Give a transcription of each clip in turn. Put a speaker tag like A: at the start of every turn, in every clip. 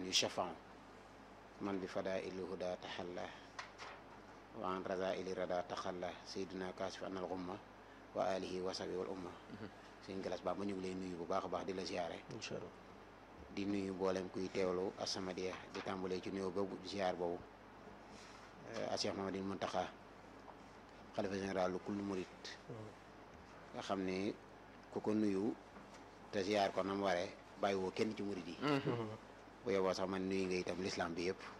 A: yu shafan man bi fadaa ili huda taxalla wa an raza ili rada taxalla sayduna kaasif anal xumma wa alihi wa sabi wal umma sëñ galas ba ma ñu ngi lay nuyu bu baax a baax di la ziare
B: incha allah
A: di nuyu mboolem kuy teewlu As-Samadiyya di tàmbalee ci nuyoo boobu ziar boobu a Cheikh Mamadou Muntaxa xalifa général lu kullu murit nga xam ne ku ko nuyu te ziar ko nam waree bàyyiwoo kenn ci murit yi bu yoboo sax man nuyu nga itam l'islam bi yëpp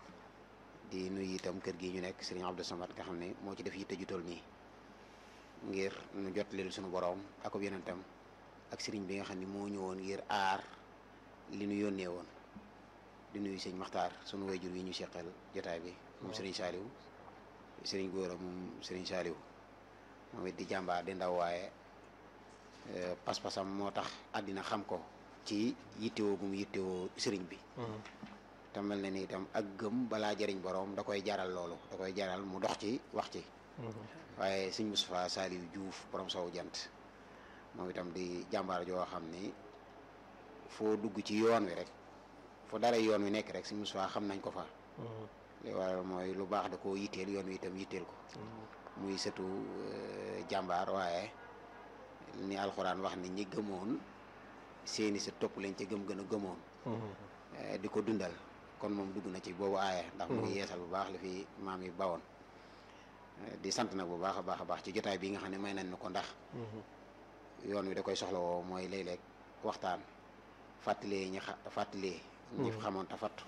A: di nuyu itam kër gi ñu nekk Serigne Abdou Samad nga xam ne moo ci def yitte ju toll nii ngir nu jot leen suñu boroom ak ab yonentam ak sëriñ bi nga xam ne moo ñëwoon ngir aar li nu yónnee woon di nuyu sëñ Maxtaar sunu wayjur yi ñu seqal jotaay bi moom sëriñ Saaliw sëriñ Góora moom sëriñ Saaliw moom it di jàmbaar di ndaw waaye pas-pasam moo tax àddina xam ko ci yittewoo gu mu yittewoo sëriñ bi te mel na ni itam ak gëm balaa jëriñ boroom da koy jaral loolu da koy jaral mu dox ci wax ci waaye sëñ Moustapha Saliou Diouf borom sowu jant moom itam di jàmbaar joo xam ni foo dugg ci yoon wi rek foo dara yoon wi nekk rek sëñ Moustapha xam nañ ko fa li waral mooy lu baax da koo yitteel yoon wi itam yitteel ko muy sëtu jàmbaar waaye ni alxuraan wax ni ñi gëmoon seeni sa topp lañ ca gëm gën a gëmoon di ko dundal kon moom dugg na ci boobu aaya ndax mu ngi yeesal bu baax li fi maam yi bawoon di sant nag bu baax a baax a baax ci jotaay bi nga xam ne may nañ ko ndax yoon wi da koy soxla woo mooy léeg-léeg waxtaan fàttalee ñi xa fàttalee ñi xamoon ta fattu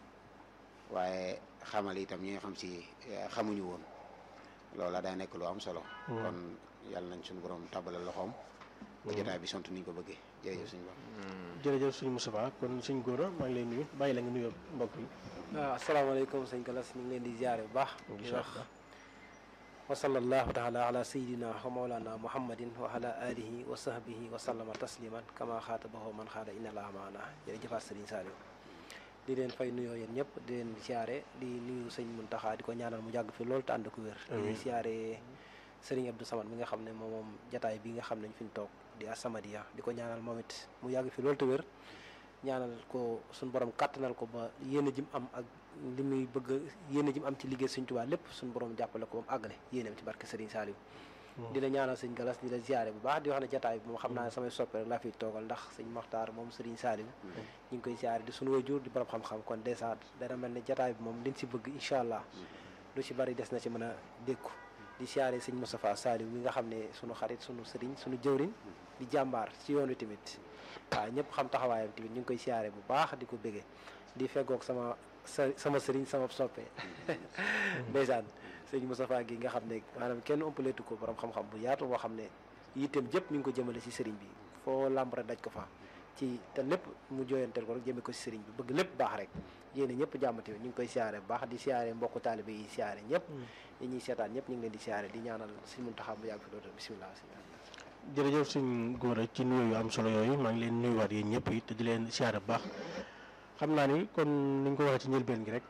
A: waaye xamal itam ñi nga xam si xamuñu woon loola daa nekk lu am solo kon yàlla nañ suñu borom tàbbalal loxoom ba jotaay bi sont niñ ko bëggee jërëjëf suñu borom
B: jërëjëf suñu Moustapha kon suñ góora maa ngi lay nuyu bàyyi la nga nuyoo mbokk yi
C: waaw asalaamaaleykum sëñ Galas ñu ngi leen di ziare bu baax di wax wa sallallahu taala ala sayidina wa mawlana muhammadin wa ala alihi wa sahbihi wa sallama tasliman kama xaatabahu man xaada inna laa maana jërëjëfaat sëriñ Saliou di leen fay nuyoo yéen ñëpp di leen siyaare di nuyu sëñ Muntaxa di ko ñaanal mu jàgg fi loolu te ànd ko wér di siyaare sëriñ Abdou Samad mi nga xam ne moom moom jataay bi nga xam ne ñu fi ñu toog di As-Samadiyya di ko ñaanal moom it mu yàgg fi loolu te wér ñaanal ko suñu borom kàttanal ko ba yéene jim am ak li muy bëgg yéene jim am ci liggéey Sëñ Tuubaa lépp suñu borom jàppale ko ba mu àggale yéeneem ci barke Serigne Saliou di la ñaanal sëñ Galas di la ziare bu baax di wax ne jataay bi moom xam naa ne samay soppe rek laa fiy toogal ndax sëñ Moxtaar moom Serigne Saliou ñu ngi koy ziare di suñu waajur di borom xam-xam kon dèjà dana mel ne jataay bi moom liñ si bëgg incha allah lu ci bari des na ci mën a dékku di siyaare sëñ Moustapha Saliou mi nga xam ne sunu xarit sunu sëriñ sunu jëwriñ di jàmbaar ci yoon wi tamit waaw ñëpp xam taxawaayam tamit ñu ngi koy siyaare bu baax di ko béggee di feggoog sama sa sama sëriñ sama soppe ndeysaan sëñ Moustapha gi nga xam ne maanaam kenn ëmpaleetu ko borom xam-xam bu yaatu boo xam ne yitteem jëpp mi ngi ko jëmale si sëriñ bi foo làmb rek daj ko fa ci te lépp mu jooyanteel ko rek jëme ko si sëriñ bi bëgg lépp baax rek yéene ñëpp jàmm tamit ñu ngi koy siyaare bu baax di siyaare mbokku taalibe yi siyaare ñëpp ñi ñuy seetaan ñëpp ñu ngi leen di siyaare di ñaanal sëñ Muntaxa bu yàgg fi dootal bisimilah
B: jërëjëf suñ góor ci nuyoo yu am solo yooyu maa ngi leen nuyuwaat yéen ñëpp it te di leen siyaare bu baax xam naa ni kon ni ñu ko waxee ci njëlbeen gi rek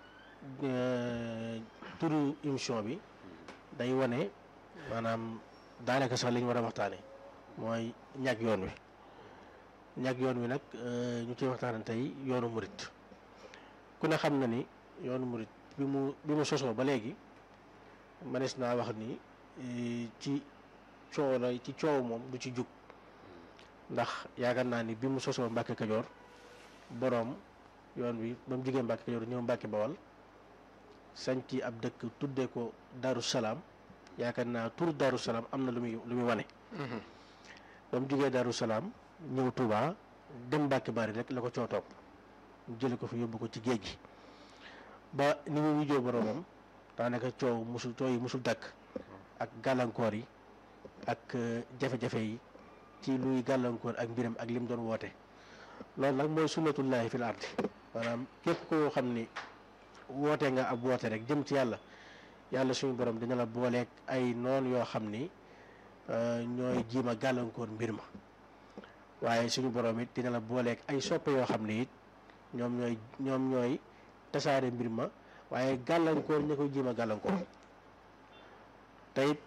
B: turu émission bi day wane maanaam daanaka sax li ñu war a waxtaane mooy ñàkk yoon wi ñàkk yoon wi nag ñu ciy waxtaane tey yoonu murit ku ne xam na ni yoonu murit bi mu bi mu sosoo ba léegi manees naa wax ni ci coow la ci coow moom du ci jug ndax yaakaar naa ni bi mu sosoo Mbàkke Kajoor boroom yoon wi ba mu jugee Mbàkke Kajoor ñëw Mbàkke Bawal sañ ci ab dëkk tuddee ko Daaru Salaam yaakaar naa tur Daaru Salaam am na lu muy lu muy wane ba mu jugee Daaru Salaam ñëw Touba dem Mbàkke Bari rek la ko coo topp jële ko fi yóbbu ko ci géej gi ba ni mu wujjoo boroomam daanaka coow musul coow yi musul dakk ak gàllankoor yi ak jafe-jafe yi ci luy gàllankoor ak mbiram ak lim doon woote loolu nag mooy sunnatullahi fil ardi maanaam képp koo xam ni woote nga ab woote rek jëm ci yàlla yàlla suñu borom dina la booleeg ay noon yoo xam ni ñooy jiima gàllankoor mbir ma waaye suñu borom it dina la booleeg ay soppe yoo xam ni it ñoom ñooy ñoom ñooy tasaare mbir ma waaye gàllankoor ña koy jiima gàllankoor te it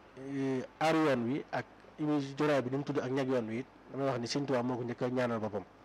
B: aar yoon wi ak émi joraay bi ni mu tudd ak ñag yoon wi it damay wax ni Sëñ Tuubaa moo ko njëkk a ñaanal boppam